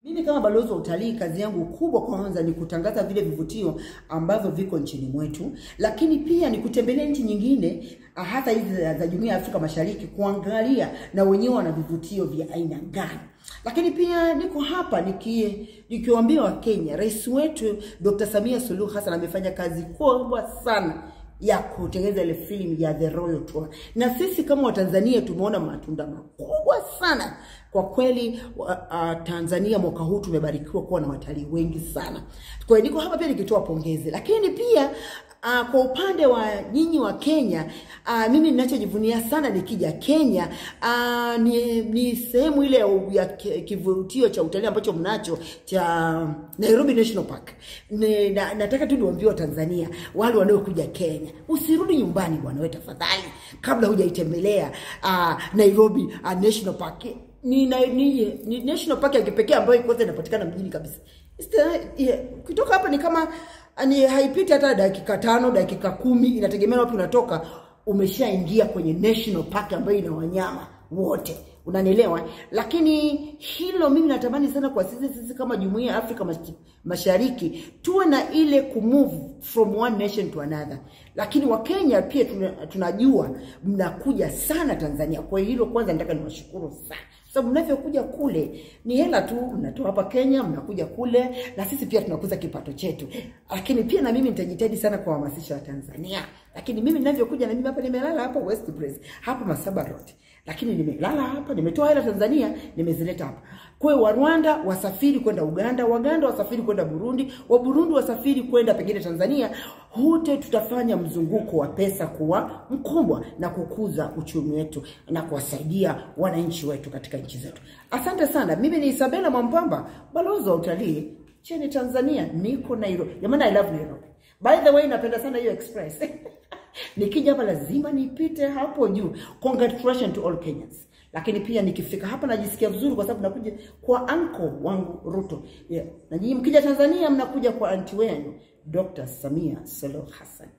Mimi kama balozi wa utalii, kazi yangu kubwa kwanza ni kutangaza vile vivutio ambavyo viko nchini mwetu, lakini pia ni kutembelea nchi nyingine, ah, hata hizi za, za Jumuiya ya Afrika Mashariki, kuangalia na wenyewe wana vivutio vya aina gani. Lakini pia niko hapa niki nikiwaambia Wakenya, rais wetu Dr. Samia Suluhu Hassan amefanya kazi kubwa sana ya kutengeneza ile filamu ya The Royal Tour, na sisi kama Watanzania tumeona matunda makubwa sana kwa kweli. wa- Uh, Tanzania mwaka huu tumebarikiwa kuwa na watalii wengi sana. Kwa hiyo niko hapa pia nikitoa pongezi, lakini pia Uh, kwa upande wa nyinyi wa Kenya uh, mimi ninachojivunia sana nikija Kenya uh, ni, ni sehemu ile ya- ya ki- kivutio cha utalii ambacho mnacho cha Nairobi National Park. Ni, na, nataka tu niwaambie Watanzania wale wanaokuja Kenya, usirudi nyumbani bwana wewe tafadhali, kabla hujaitembelea uh, Nairobi uh, National Park ni, na, ni, ni national park ya kipekee ambayo kwanza inapatikana mjini kabisa. Ista- yeah, Kutoka hapa ni kama ni haipiti hata dakika tano dakika kumi, inategemea wapi unatoka. Umeshaingia kwenye national park ambayo ina wanyama wote, unanielewa? Lakini hilo mimi natamani sana kwa sisi sisi kama jumuiya ya Afrika Mash- Mashariki tuwe na ile kumove from one nation to another. Lakini Wakenya pia tuna, tunajua mnakuja sana Tanzania, kwa hilo kwanza nataka niwashukuru sana sababu mnavyokuja kule ni hela tu mnatoa hapa Kenya, mnakuja kule, na sisi pia tunakuza kipato chetu. Lakini pia na mimi nitajitahidi sana kuwahamasisha Watanzania. Lakini mimi ninavyokuja, na mimi hapa nimelala hapa West Place, hapa Masaba Road, lakini nimelala hapa, nimetoa hela Tanzania, nimezileta hapa. Kwa hiyo wa Rwanda wasafiri kwenda Uganda, Waganda wasafiri kwenda Burundi, wa Burundi wasafiri kwenda pengine Tanzania. Wote tutafanya mzunguko wa pesa kuwa mkubwa na kukuza uchumi wetu na kuwasaidia wananchi wetu katika nchi zetu. Asante sana. Mimi ni Isabella Mwampamba, balozi wa utalii nchini Tanzania, niko Nairobi. Jamani, I love Nairobi. By the way, napenda sana hiyo express. Nikija hapa lazima nipite hapo juu. Congratulations to all Kenyans. Lakini pia nikifika hapa najisikia vizuri kwa sababu nakuja kwa anko wangu Ruto. Yeah. Na nyinyi mkija Tanzania mnakuja kwa anti wenu Dr. Samia Suluhu Hassan.